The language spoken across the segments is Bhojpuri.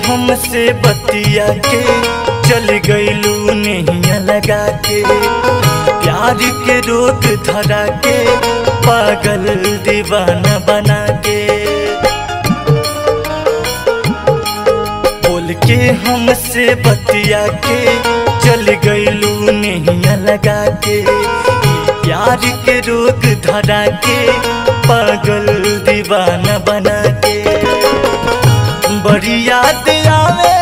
हमसे बतिया के चल गईलू नैया लगा के प्यार के रोग धरा के पागल दीवाना बना के बोल के हमसे बतिया के चल गईलू नैया लगा के प्यार के रोग धरा के पागल दीवाना बना के बड़ी याद आवे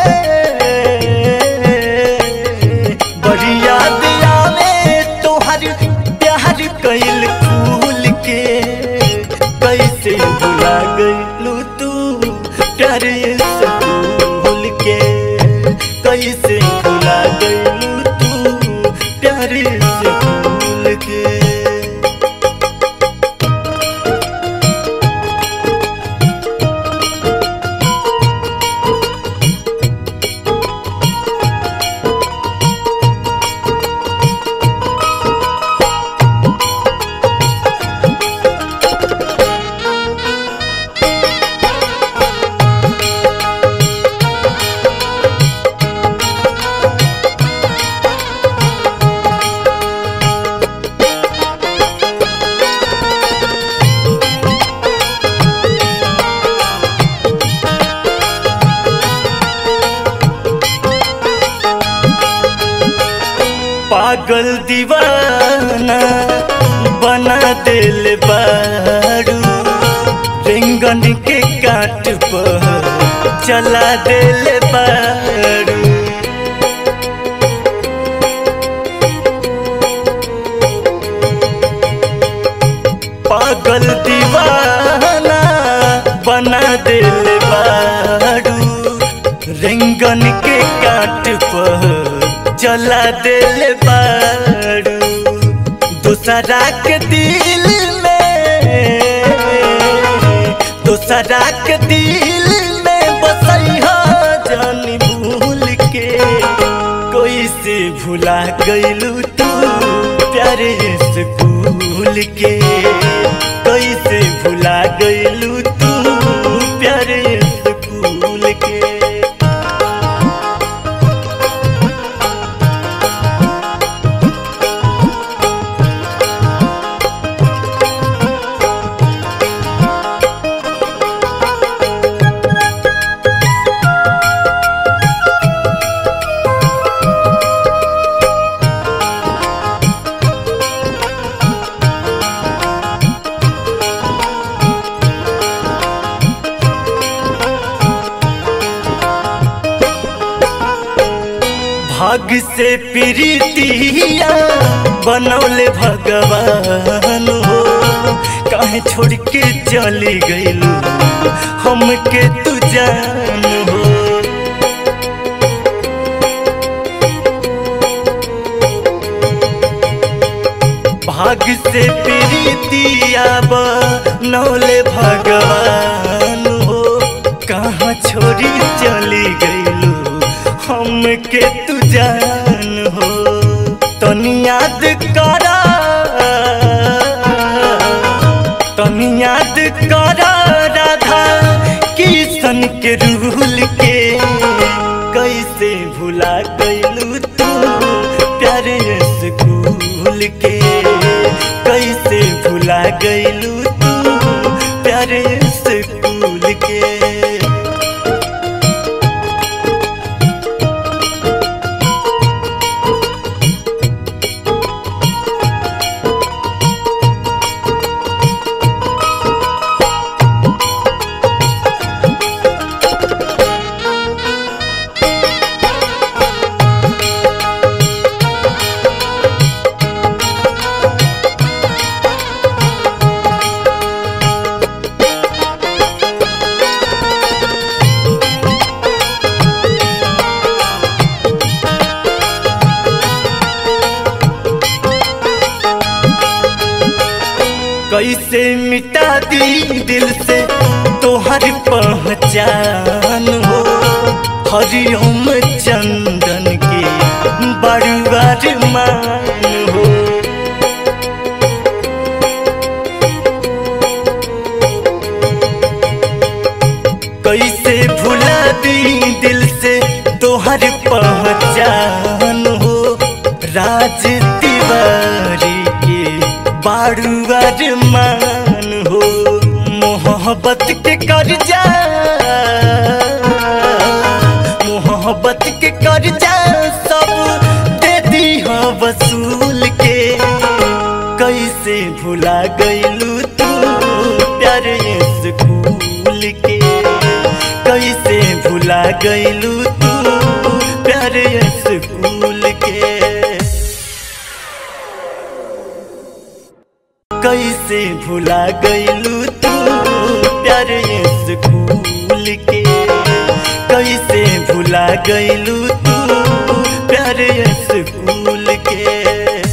बड़ी याद आवे तोहर प्यार कैल फूल के कैसे भुला गईलू तू प्यार से भूल के कैसे भुला गईलू तू प्यार से भूल के पागल दीवाना बना दिल बारू रेंगन के काट पर चला दिल बारू पागल दीवाना बना दिल बारू रेंगन के काट पर चला दिल बारू दूसरा के दिल में दूसरा के दिल में बसैया जानी भूल के कोई से भुला गईलू तू प्यारे स्कूल के कोई से भुला गईलू तू प्यारे स्कूल के भाग से प्रीतिया बनौले भगवान हो काहे छोड़ के चली गईलू हमके तू जान हो भाग से प्रीतिया बनौले भगवान हो कहाँ छोड़ी चली गईलू हमके तू जान हो तनी याद करा तनी याद करा राधा किशन के रूल के कैसे भुला गईलू तू प्यारे स्कूल के कैसे भुला गईलू तू प्यारे स्कूल के कैसे मिटा दी दिल से तोहर पहचान हो हरिओम चंदन के बड़ुआर मान हो कैसे भुला दी दिल राज तिवारी के बाड़ुआर मान हो मोहब्बत के कर्जा मोहब्बत के कर्जा सब दे दी वसूल के कैसे भुला गईलू तू प्यारे स्कूल के कैसे भुला गईलू तू प्यारे स्कूल के कैसे भुला गईलू तू प्यारे स्कूल के कैसे भुला गईलू तू प्यारे स्कूल के